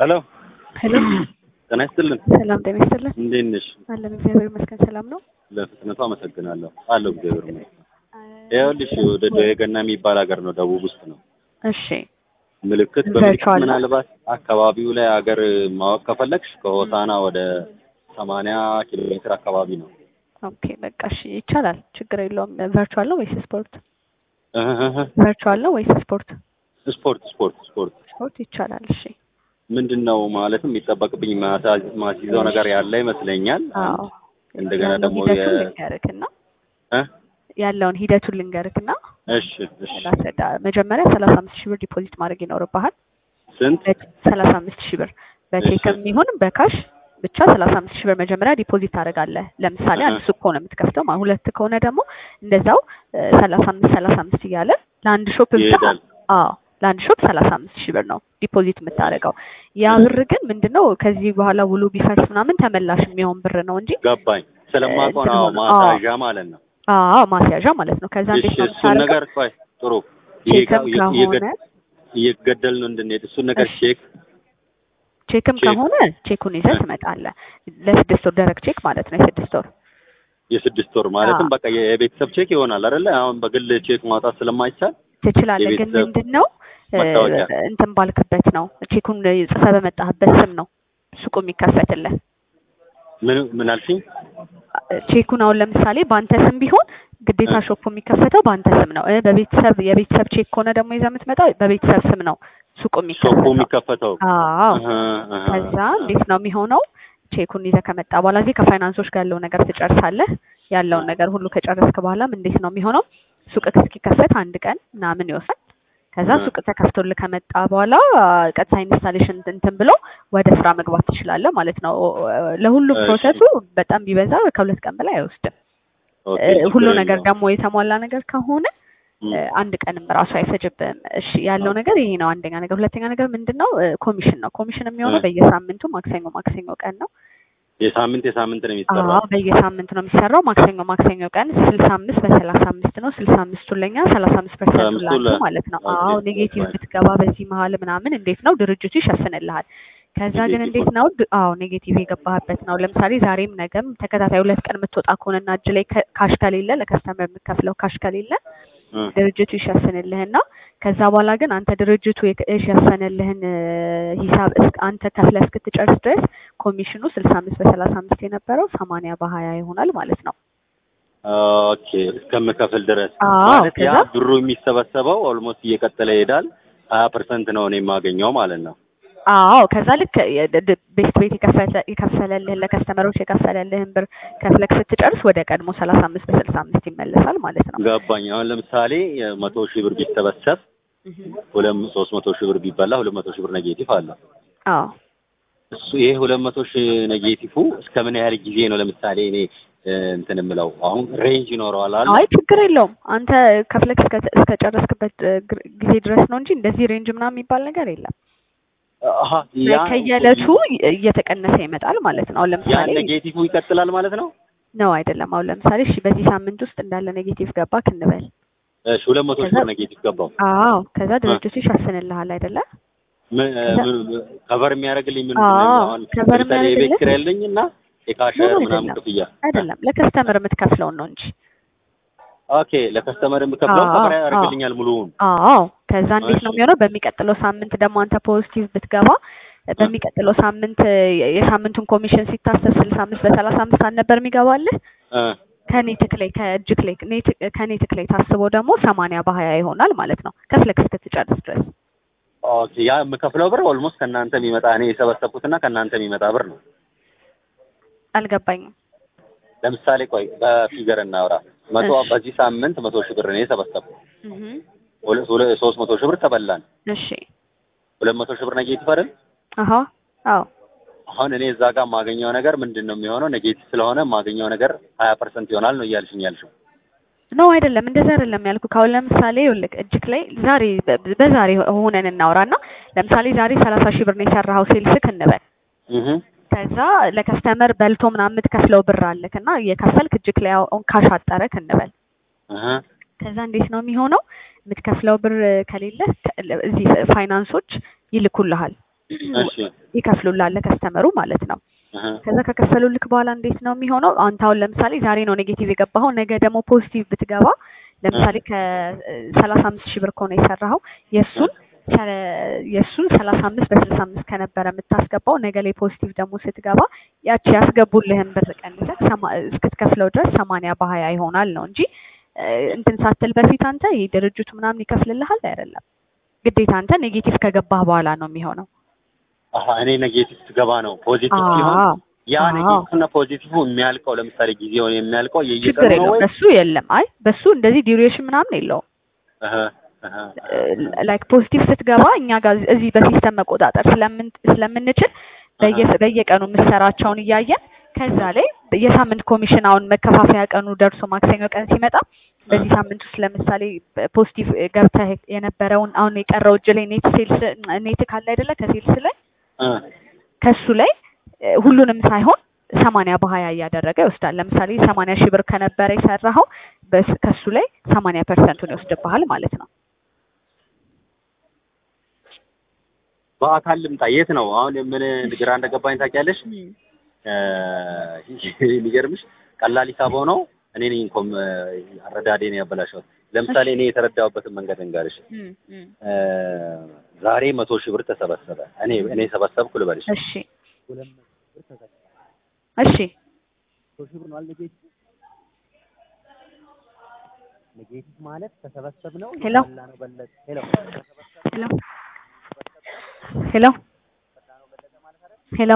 ሄሎ ሄሎ ጤና ይስጥልን። ሰላም ጤና ይስጥልን። እንዴት ነሽ? አለን እግዚአብሔር ይመስገን ሰላም ነው። ለፍጥነቱ አመሰግናለሁ። አለሁ እግዚአብሔር ይመስገን። ይኸውልሽ ወደ የገና የሚባል ሀገር ነው፣ ደቡብ ውስጥ ነው። እሺ ምልክት በምልክት ቨርቹዋል ነው። ምናልባት አካባቢው ላይ ሀገር ማወቅ ከፈለግሽ ከሆሳና ወደ ሰማንያ ኪሎ ሜትር አካባቢ ነው። ኦኬ በቃ እሺ ይቻላል፣ ችግር የለውም። ቨርቹዋል ነው ወይስ ስፖርት? እህህህ። ቨርቹዋል ነው ወይስ ስፖርት? ስፖርት ስፖርት ስፖርት ስፖርት ይቻላል። እሺ ምንድን ነው ማለትም የሚጠበቅብኝ ማሳ- ማስይዘው ነገር ያለ ይመስለኛል። አዎ እንደገና ያለውን ደግሞ ሂደቱን የ- ልንገርክና እ? ያለውን ሂደቱን ልንገርክና እሺ እሺ ላስረዳ። መጀመሪያ ሰላሳ አምስት ሺህ ብር ዲፖዚት ማድረግ ይኖርብሃል። ስንት ሰላሳ አምስት ሺህ ብር በቼክም ይሁን በካሽ ብቻ ሰላሳ አምስት ሺህ ብር መጀመሪያ ዲፖዚት ታደርጋለህ። ለምሳሌ አንድ እህ። ሱቅ ከሆነ የምትከፍተው ማለት ሁለት ከሆነ ደግሞ እንደዛው ሰላሳ አምስት ሰላሳ አምስት እያለ ለአንድ ሾፕ ብቻ ይሄዳል? አዎ ለአንድ ሾፕ ሰላሳ አምስት ሺህ ብር ነው ዲፖዚት የምታደርገው። ያ ብር ግን ምንድነው ከዚህ በኋላ ውሉ ቢፈርስ ምናምን ተመላሽ የሚሆን ብር ነው እንጂ ገባኝ። ስለማውቀው ነው እንትን ሆኖ- ማሳዣ ማለት ነው። አዎ ማስያዣ ማለት ነው። ከዛ እንዴት እሺ ነው እሱን የምታደርገው? ነገር ቆይ ጥሩ ይሄ ቼክም ጋ- ከሆነ እየገድ- እየገደል ነው እንድንሄድ እሱን ነገር እሺ። ቼክ ቼክም ቼክ። ከሆነ ቼኩን ይዘህ እ። ትመጣለህ። ለስድስት ወር ደረቅ ቼክ ማለት ነው። የስድስት ወር የስድስት ወር ማለትም አዎ። በቃ የቤተሰብ ቼክ ይሆናል አይደለ? አሁን በግል ቼክ ማውጣት ስለማይቻል ትችላለህ። ግን የቤተሰብ ምንድን ነው እ፣ መታወቂያ። እንትን ባልክበት ነው ቼኩን ጽፈህ በመጣህበት ስም ነው ሱቁ የሚከፈትልህ። ምን ምን አልሽኝ? ቼኩን አሁን ለምሳሌ በአንተ ስም ቢሆን ግዴታ እ። ሾፑ የሚከፈተው በአንተ ስም ነው። እ፣ በቤተሰብ የቤተሰብ ቼክ ከሆነ ደግሞ ይዘህ የምትመጣው በቤተሰብ ስም ነው ሱቁ ሾፑ የሚከፈተው። የሚከፈተው አዎ እህ፣ እህ። ከዛ እንዴት ነው የሚሆነው? ቼኩን ይዘህ ከመጣ በኋላ እዚህ ከፋይናንሶች ጋር ያለው ነገር ትጨርሳለህ። ያለውን ነገር ሁሉ ከጨረስክ በኋላም እንዴት ነው የሚሆነው? ሱቅ እስኪከፈት አንድ ቀን ምናምን ይወስዳል። ከዛ እ። ሱቅ ተከፍቶልህ ከመጣ በኋላ ቀጥታ ኢንስታሌሽን እንትን ብሎ ወደ ስራ መግባት ትችላለህ ማለት ነው። ለሁሉም እሺ። ፕሮሰሱ በጣም ቢበዛ ኦኬ፣ ከሁለት ቀን በላይ አይወስድም። ችግር እ፣ ሁሉ ነገር የለውም። ደግሞ የተሟላ ነገር ከሆነ እም፣ እ፣ አንድ ቀንም ራሱ አይፈጅብህም። እሺ ያለው ነገር ይሄ ነው አንደኛ ነገር። ሁለተኛ ነገር ምንድን ነው? እ፣ ኮሚሽን ነው። ኮሚሽን የሚሆነው እ። በየሳምንቱ ማክሰኞ ማክሰኞ ቀን ነው። የሳምንት የሳምንት ነው የሚሰራው። አዎ በየሳምንቱ ነው የሚሰራው። ማክሰኞ ማክሰኞ ቀን ስልሳ አምስት በሰላሳ አምስት ነው። ስልሳ አምስቱን ለኛ ሰላሳ አምስት ፐርሰንቱ አምስቱ ላንተ ለ- ማለት ነው። ኦኬ፣ አዎ ኔጌቲቭ ፋይን። ብትገባ በዚህ መሀል ምናምን እንዴት ነው ድርጅቱ ይሸፍንልሃል። ከዛ ግን ኔጌቲቭ እንዴት ነው ድ- አዎ ኔጌቲቭ የገባህበት ነው። ለምሳሌ ዛሬም ነገም ተከታታይ ሁለት ቀን የምትወጣ ከሆነና እጅ ላይ ከ- ካሽ ከሌለ ለከስተመር የምትከፍለው ካሽ ከሌለ እ፣ ድርጅቱ ይሸፍንልህና ከዛ በኋላ ግን አንተ ድርጅቱ የክ- የሸፈነልህን እ፣ ሂሳብ እስክ- አንተ ከፍለህ እስክትጨርስ ድረስ ኮሚሽኑ ስልሳ አምስት በሰላሳ አምስት የነበረው ሰማንያ በሀያ ይሆናል ማለት ነው። ኦኬ እስከምከፍል ድረስ አዎ ማለት ያ ከዛ ብሩ የሚሰበሰበው ኦልሞስት እየቀጠለ ይሄዳል። ሀያ ፐርሰንት ነው እኔ የማገኘው ማለት ነው። አዎ ከዛ ልክ የድ- ድ- ቤት ቤት የከፈለ የከፈለልህን ለከስተመሮች የከፈለልህን ብር ከፍለክ ስትጨርስ ወደ ቀድሞ ሰላሳ አምስት በስልሳ አምስት ይመለሳል ማለት ነው። ገባኝ። አሁን ለምሳሌ መቶ ሺህ ብር ቢሰበሰብ እህ። ሁለት ሶስት መቶ ሺህ ብር ቢበላ ሁለት መቶ ሺህ ብር ኔጌቲቭ አለ። አዎ እሱ ይሄ ሁለት መቶ ሺህ ኔጌቲቭ እስከ ምን ያህል ጊዜ ነው? ለምሳሌ እኔ እ፣ እንትን የምለው አሁን ሬንጅ ይኖረዋል አለ አይ ችግር የለውም አንተ ከፍለክ እስከ እስከጨረስክበት እ፣ ግር- ጊዜ ድረስ ነው እንጂ እንደዚህ ሬንጅ ምናምን የሚባል ነገር የለም። አሀ ያ ከየዕለቱ እየተቀነሰ ይመጣል ማለት ነው። አሁን ያ ለምሳሌ ኔጌቲቭ ይቀጥላል ማለት ነው። ነው አይደለም። አሁን ለምሳሌ እሺ በዚህ ሳምንት ውስጥ እንዳለ ኔጌቲቭ ገባክ እንበል። እሺ ሁለት መቶ ሺህ ከዛ- ብር ኔጌቲቭ ገባው። አዎ ከዛ ድርጅቱ ይሸፍንልሃል አይደለ? ምን ከዛ- ምን- ከቨር የሚያደርግልኝ ምንድን አዎ፣ ነው? አሁን ከቨር ለምሳሌ የቤት የሚያደርግልህ- ኪራይ ያለኝ እና የካሸር ነው ምናምን አይደለም። ክፍያ አይደለም ለከስተመር የምትከፍለውን ነው እንጂ። ኦኬ ለከስተመር የምከፍለው አዎ፣ ከቨር አዎ። ያደርግልኛል ሙሉውን። አዎ ከዛ እንዴት ነው እሺ። የሚሆነው? በሚቀጥለው ሳምንት ደግሞ አንተ ፖዚቲቭ ብትገባ በሚቀጥለው ሳምንት የ- የሳምንቱን ኮሚሽን ሲታሰብ ስልሳ አምስት በሰላሳ አምስት አልነበር የሚገባልህ እ፣ ከኔትክ ላይ ከእጅክ ላይ ኔት- ከኔትክ ላይ ታስቦ ደግሞ ሰማንያ በሀያ ይሆናል ማለት ነው ከፍለክ እስክትጨርስ ድረስ። ኦኬ ያ የምከፍለው ብር ኦልሞስት ከእናንተ የሚመጣ እኔ የሰበሰብኩትና ከእናንተ የሚመጣ ብር ነው። አልገባኝም። ለምሳሌ ቆይ በፊገር እናውራ። መቶ እሺ። በዚህ ሳምንት መቶ ሺህ ብር እኔ የሰበሰብኩ እህ ሁለት ሁለት- ሶስት መቶ ሺህ ብር ተበላን። እሺ ሁለት መቶ ሺህ ብር ኔጌቲቭ አይደል? አሀ አዎ አሁን እኔ እዛ ጋር የማገኘው ነገር ምንድን ነው የሚሆነው? ኔጌቲቭ ስለሆነ የማገኘው ነገር ሀያ ፐርሰንት ይሆናል ነው እያልሽኝ ያልሽው። ነው አይደለም፣ እንደዛ አይደለም ያልኩ። ካሁን ለምሳሌ ይኸውልህ እጅክ ላይ ዛሬ በ- በዛሬ ሆነን እናውራና ለምሳሌ ዛሬ ሰላሳ ሺህ ብር ነው የሰራኸው ሴልስክ እንበል። እህ ከዛ ለከስተመር በልቶ ምናምን የምትከፍለው ብር አለክ እና እየከፈልክ እጅክ ላይ አሁን ካሽ አጠረክ እንበል። እህ ከዛ እንዴት ነው የሚሆነው? የምትከፍለው ብር ከሌለ እዚህ ፋይናንሶች ይልኩልሃል እሺ ይከፍሉላል ከስተመሩ ማለት ነው። እህ ከዛ ከከፈሉልክ በኋላ እንዴት ነው የሚሆነው? አንተ አሁን ለምሳሌ ዛሬ ነው ኔጌቲቭ የገባኸው፣ ነገ ደግሞ ፖዚቲቭ ብትገባ ለምሳሌ ከሰላሳ አምስት ሺህ ብር ከሆነ የሰራኸው የእሱን ሰ- የእሱን ሰላሳ አምስት በስልሳ አምስት ከነበረ የምታስገባው ነገ ላይ ፖዚቲቭ ደግሞ ስትገባ ያቺ ያስገቡልህን ብር ቀንሰህ ሰማ- እስክትከፍለው ድረስ ሰማንያ በሀያ ይሆናል ነው እንጂ እ፣ እንትን ሳትል በፊት አንተ ይሄ ድርጅቱ ምናምን ይከፍልልሃል አይደለም። ግዴታ አንተ ኔጌቲቭ ከገባህ በኋላ ነው የሚሆነው። አሀ እኔ ኔጌቲቭ ስገባ ነው ፖዚቲቭ ሲሆን አዎ ያ አዎ። ኔጌቲቭ እና ፖዚቲቭ የሚያልቀው ለምሳሌ ጊዜውን የሚያልቀው ችግር የየቀኑ ነው የለውም። ወይ? በሱ የለም። አይ በሱ እንደዚህ ዲዩሬሽን ምናምን የለውም። እህ እህ ላይክ ፖዚቲቭ ስትገባ እኛ ጋር እዚህ በሲስተም መቆጣጠር ስለምን ስለምንችል በየ- በየቀኑ የምትሰራቸውን እያየን ከዛ ላይ የሳምንት ኮሚሽን አሁን መከፋፈያ ቀኑ ደርሶ ማክሰኞ ቀን ሲመጣ በዚህ ሳምንት ውስጥ ለምሳሌ ፖዚቲቭ ገብተህ የነበረውን አሁን የቀረው እጅ ላይ ኔት ሴልስ ኔት ካለ አይደለ ከሴልስ ላይ እ ከሱ ላይ እ፣ ሁሉንም ሳይሆን ሰማንያ በሀያ እያደረገ ይወስዳል። ለምሳሌ ሰማንያ ሺህ ብር ከነበረ የሰራኸው በስ- ከሱ ላይ ሰማንያ ፐርሰንቱን ይወስድብሃል ማለት ነው። በአካል ልምጣ የት ነው አሁን ምን ግራ እንደገባኝ ታውቂያለሽ? እ፣ የሚገርምሽ ቀላል ሂሳብ ሆነው እኔ ነኝ እንኳን አረዳዴን ያበላሸሁት። ለምሳሌ እኔ የተረዳሁበትን መንገድ እንጋርሽ። እ፣ ዛሬ መቶ ሺህ ብር ተሰበሰበ። እኔ እኔ ሰበሰብኩ ልበልሽ እሺ እሺ መቶ ሺህ ብር ነው ኔጌቲቭ ኔጌቲቭ ማለት ተሰበሰብ ነው ሄሎ ነው በለጥ ሄሎ ሄሎ ሄሎ ሄሎ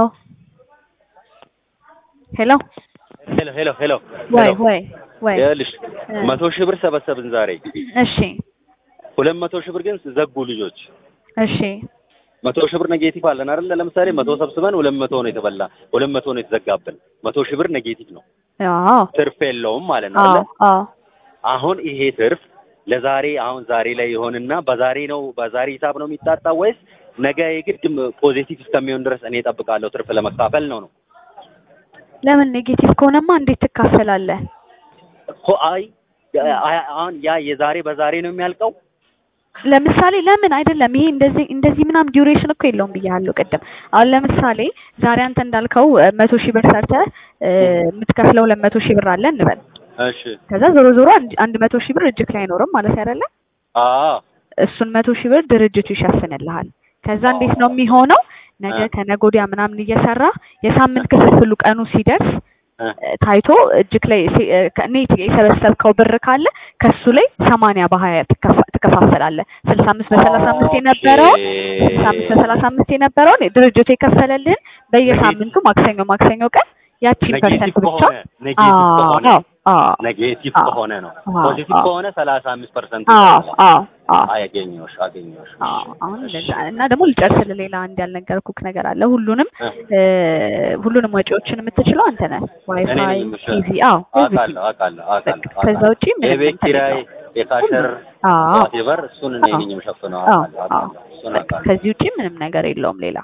ሄሎ ሄሎ ሄሎ ሄሎ ወይ ወይ ወይ ይኸውልሽ እ፣ መቶ ሺህ ብር ሰበሰብን ዛሬ እሺ ሁለት መቶ ሺህ ብር ግን ዘጉ ልጆች እሺ መቶ ሺህ ብር ኔጌቲቭ አለን አይደል ለምሳሌ መቶ ሰብስበን ሁለት መቶ ነው የተበላ ሁለት መቶ ነው የተዘጋብን መቶ ሺህ ብር ኔጌቲቭ ነው አዎ ትርፍ የለውም ማለት ነው አዎ አይደል አዎ አሁን ይሄ ትርፍ ለዛሬ አሁን ዛሬ ላይ ይሆንና በዛሬ ነው በዛሬ ሂሳብ ነው የሚጣጣ ወይስ ነገ የግድ ፖዚቲቭ እስከሚሆን ድረስ እኔ እጠብቃለሁ ትርፍ ለመካፈል ነው ነው ለምን ኔጌቲቭ ከሆነማ እንዴት ትካፈላለህ? እኮ አይ አይ- አሁን ያ የዛሬ በዛሬ ነው የሚያልቀው ለምሳሌ ለምን አይደለም ይሄ እንደዚህ እንደዚህ ምናምን ዲዩሬሽን እኮ የለውም ብያለሁ ቅድም። አሁን ለምሳሌ ዛሬ አንተ እንዳልከው እ፣ መቶ ሺህ ብር ሰርተህ እ፣ የምትከፍለው ሁለት መቶ ሺህ ብር አለ እንበል። እሺ ከዛ ዞሮ ዞሮ አንድ አንድ መቶ ሺህ ብር እጅክ ላይ አይኖርም ማለት አይደለ? አዎ እሱን መቶ ሺህ ብር ድርጅቱ ይሸፍንልሃል። ከዛ እንዴት ነው የሚሆነው? ነገ እ። ከነገ ወዲያ ምናምን እየሰራ የሳምንት ክፍፍሉ ቀኑ ሲደርስ እ። እ፣ ታይቶ እጅክ ላይ ሲ- እ፣ ከ- ኔት የሰበሰብከው ብር ካለ ከሱ ላይ ሰማንያ በሀያ ትከፋ- ትከፋፈላለህ። ስልሳ አምስት በሰላሳ አምስት የነበረውን ስልሳ አምስት በሰላሳ አምስት የነበረውን ድርጅቱ የከፈለልህን በየሳምንቱ ማክሰኞ ማክሰኞ ቀን ያቺን ኔጌቲቭ ፐርሰንት ብቻ ከሆነ ኔጌቲቭ ከሆነ አዎ አዎ ኔጌቲቭ አዎ። ከሆነ ነው አዎ። ፖዚቲቭ አዎ። ከሆነ ሰላሳ አምስት ፐርሰንት አዎ አዎ አዎ አገኘሁሽ አገኘሁሽ አዎ አሁን እንደዛ እና ደግሞ ልጨርስልህ ሌላ አንድ ያልነገርኩህ ነገር አለ። ሁሉንም እ። እ፣ ሁሉንም ወጪዎችን የምትችለው አንተ ነህ። እኔ ዋይፋይ፣ ነኝ የምችለው። ቲቪ፣ አዎ አውቃለሁ አውቃለሁ አውቃለሁ ከዛ አውቃለሁ። ውጪ ምንም የቤት እንትን ኪራይ የለውም። የካሸር አዎ ዋቴቨር እሱን እኔ አዎ። ነኝ የምሸፍነው አዎ አውቃለሁ አዎ አውቃለሁ እሱን በቃ አውቃለሁ ከዚህ ውጪ ምንም ነገር የለውም ሌላ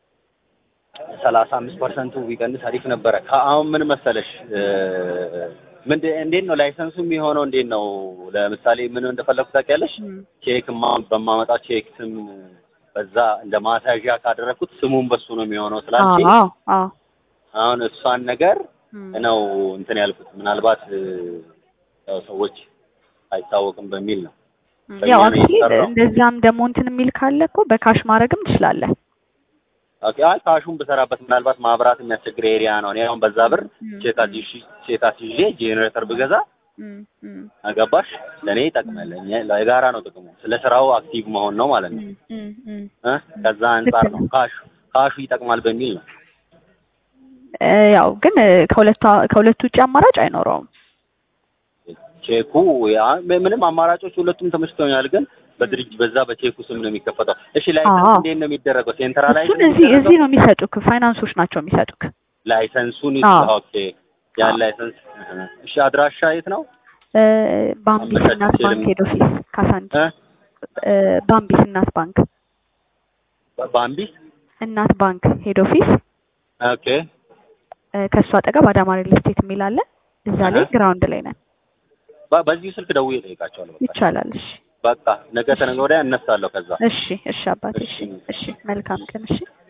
ሰላሳ አምስት ፐርሰንቱ ቢቀንስ አሪፍ ነበረ። ከአሁን ምን መሰለሽ እ፣ ምንድን እንዴት ነው ላይሰንሱ የሚሆነው? እንዴት ነው ለምሳሌ ምን እንደፈለኩ ታውቂያለሽ? እም፣ ቼክ ማ- በማመጣ ቼክ ስም በዛ እንደ ማሳዣ ካደረኩት ስሙን በሱ ነው የሚሆነው ስላልሽኝ አዎ አዎ አሁን እሷን ነገር እም፣ ነው እንትን ያልኩት ምናልባት እ፣ ያው ሰዎች አይታወቅም በሚል ነው። እም፣ በእኛ ያው ነው አክቹሊ የተሰራው። እንደዛም ደግሞ እንትን የሚል ካለ እኮ በካሽ ማድረግም ትችላለህ። ኦኬ አይ ካሹን ብሰራበት ምናልባት ማብራት የሚያስቸግር ኤሪያ ነው። እኔ አሁን በዛ ብር እም፣ ቼክ አስይዤ ቼክ አስይዤ ጄኔሬተር ብገዛ እም፣ እም፣ አገባሽ ለእኔ ይጠቅማል። እኛ ለጋራ ነው ጥቅሙ። ስለ ስራው አክቲቭ መሆን ነው ማለት ነው እም፣ እም፣ እም። እ ከዛ አንጻር ልክ ነው ነው። ካሹ ካሹ ይጠቅማል በሚል ነው። እ፣ ያው ግን እ፣ ከሁለቱ ከሁለቱ ውጭ አማራጭ አይኖረውም። ቼኩ ያ ምንም አማራጮች ሁለቱም ተመችቶኛል፣ ግን በድርጅት በዛ በቼኩ ስም ነው የሚከፈተው። እሺ ላይሰንስ አዎ። እንዴት ነው የሚደረገው? ሴንትራላይዝ እሱን እዚህ እዚህ ነው የሚሰጡክ፣ ፋይናንሶች ናቸው የሚሰጡክ። ላይሰንሱን አዎ። ኦኬ ያን አዎ። ላይሰንስ እህ። እሺ አድራሻ የት ነው? እ፣ ባምቢስ አመቻችቼ እናት ባንክ ልም- ሄድ ኦፊስ ካሳንቺ እ እ፣ ባምቢስ እናት ባንክ ባምቢስ እናት ባንክ ሄድ ኦፊስ ኦኬ እ፣ ከእሱ አጠገብ አዳማ ሪል ስቴት የሚል አለ። እዛ ላይ አሃ። ግራውንድ ላይ ነን። በ- በዚሁ ስልክ ደውዬ እጠይቃቸዋለሁ። በቃ ይቻላል። እሺ በቃ ነገ ተነገ ወዲያ እነሳለሁ ከዛ እሺ እሺ አባቴ እሺ እሺ መልካም ቀን እሺ